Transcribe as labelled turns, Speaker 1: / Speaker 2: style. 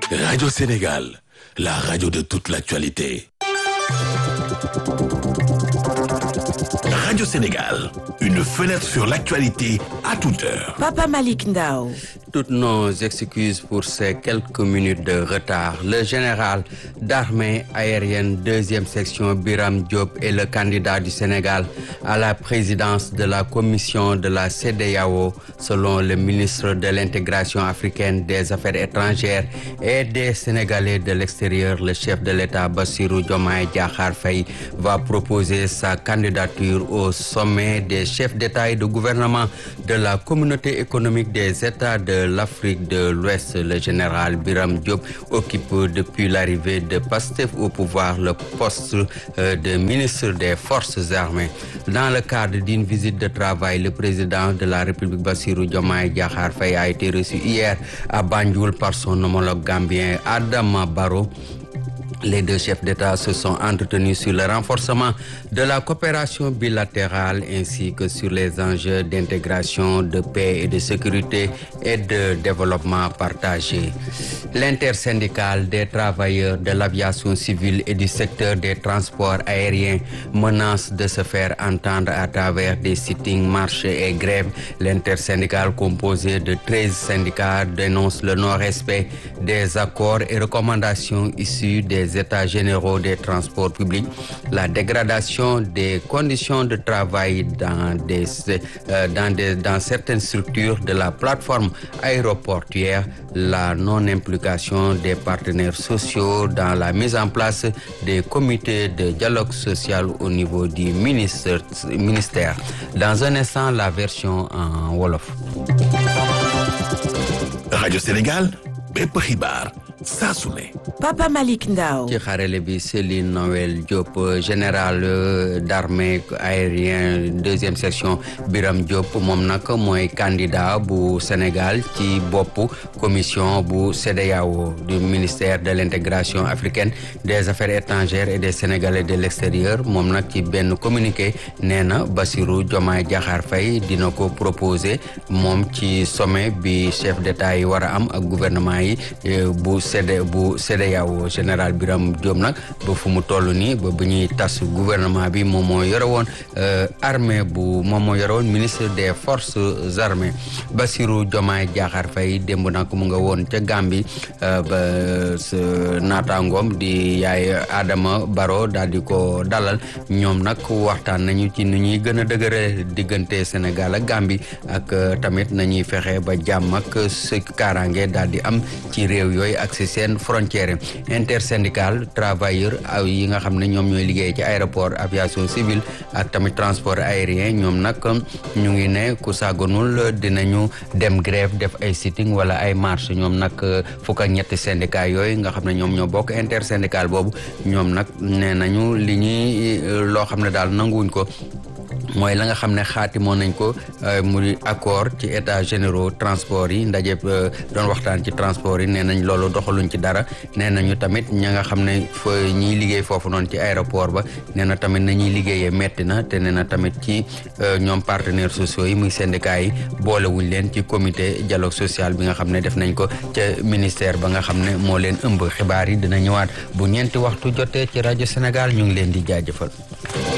Speaker 1: Radio Sénégal, la radio de toute l'actualité. Radio Sénégal, une fenêtre sur l'actualité à toute heure.
Speaker 2: Papa Malik Ndao.
Speaker 3: Toutes nos excuses pour ces quelques minutes de retard. Le général d'armée aérienne deuxième section Biram Diop est le candidat du Sénégal à la présidence de la commission de la CEDEAO selon le ministre de l'intégration africaine des affaires étrangères et des Sénégalais de l'extérieur. Le chef de l'État Bassirou Diomaye Diakhar Faye va proposer sa candidature au sommet des chefs d'État et de gouvernement de la communauté économique des États de l'Afrique de l'Ouest. Le général Biram Diop occupe depuis l'arrivée de Pastef au pouvoir le poste de ministre des Forces armées. Dans le cadre d'une visite de travail, le président de la République Bassirou Diomaye Diakhar Faye a été reçu hier à Banjul par son homologue gambien Adama Barrow. Les deux chefs d'État se sont entretenus sur le renforcement de la coopération bilatérale ainsi que sur les enjeux d'intégration, de paix et de sécurité et de développement partagé. L'intersyndicale des travailleurs de l'aviation civile et du secteur des transports aériens menace de se faire entendre à travers des sittings, marches et grèves. L'intersyndicale composée de 13 syndicats dénonce le non-respect des accords et recommandations issus des états généraux des transports publics, la dégradation des conditions de travail dans, des, euh, dans, des, dans certaines structures de la plateforme aéroportuaire, la non-implication des partenaires sociaux dans la mise en place des comités de dialogue social au niveau du ministère. ministère. Dans un instant, la version en Wolof.
Speaker 1: Radio Sénégal, bépp xibaar saa su ne.
Speaker 2: Papa Malik Ndao.
Speaker 3: ci xarale bi Céline Noël Diop général d'armée aérien deuxième section Biram Diop moom nag mooy candidat bu Sénégal ci bopp commission bu CEDEAO du ministère de l'intégration africaine des affaires étrangères et des Sénégalais de l'extérieur moom nag ci benn communiqué nee na Bassirou Diomaye Diakhar Faye dina ko proposer moom ci sommet bi chef d'État yi war a am ak gouvernement yi bu CD bu CEDEAO général Biram Diop nag ba fu mu toll nii ba bu ñuy tas gouvernement bi moom moo yore woon armée bu moom moo yore woon ministre des forces armées Bassirou Diomaye Diakhar Faye démb nag mu nga woon ca Gambie ba sa naataangoom di yaay Adama Barrow daal di ko dalal ñoom nag waxtaan nañu ci nu ñuy gën a dëgëre diggante Sénégal ak Gambie ak tamit nañuy fexe ba jàmm ak sa kaaraange daal di am ci réew yooyu ak si seen frontière intersyndical travailleur aw yi nga xam ne ñoom ñooy liggéey ci aéroport aviation civile ak tamit transport aérien ñoom nag ñu ngi ne ku sàgganul dinañu dem grève def ay sitting wala ay marche ñoom nag fukk ak ñetti syndicat yooyu nga xam ne ñoom ñoo bokk intersyndical boobu ñoom nag nee nañu li ñuy loo xam ne daal nanguwuñ ko mooy la nga xam ne xaatimoon nañ ko mu di accord ci états généraux transport yi ndaje doon waxtaan ci transport yi nee nañ loolu doxaluñ ci dara nee nañu tamit ña nga xam ne fa ñiy liggéey foofu noonu ci aéroport ba nee na tamit nañuy liggéeyee metti na te nee na tamit ci ñoom partenaires sociaux yi muy syndicats yi boolewuñ leen ci comité dialogue social bi nga xam ne def nañ ko ca ministère ba nga xam ne moo leen ëmb xibaar yi dina ñëwaat bu ñeenti waxtu jotee ci rajo Sénégal ñu ngi leen di jaajëfal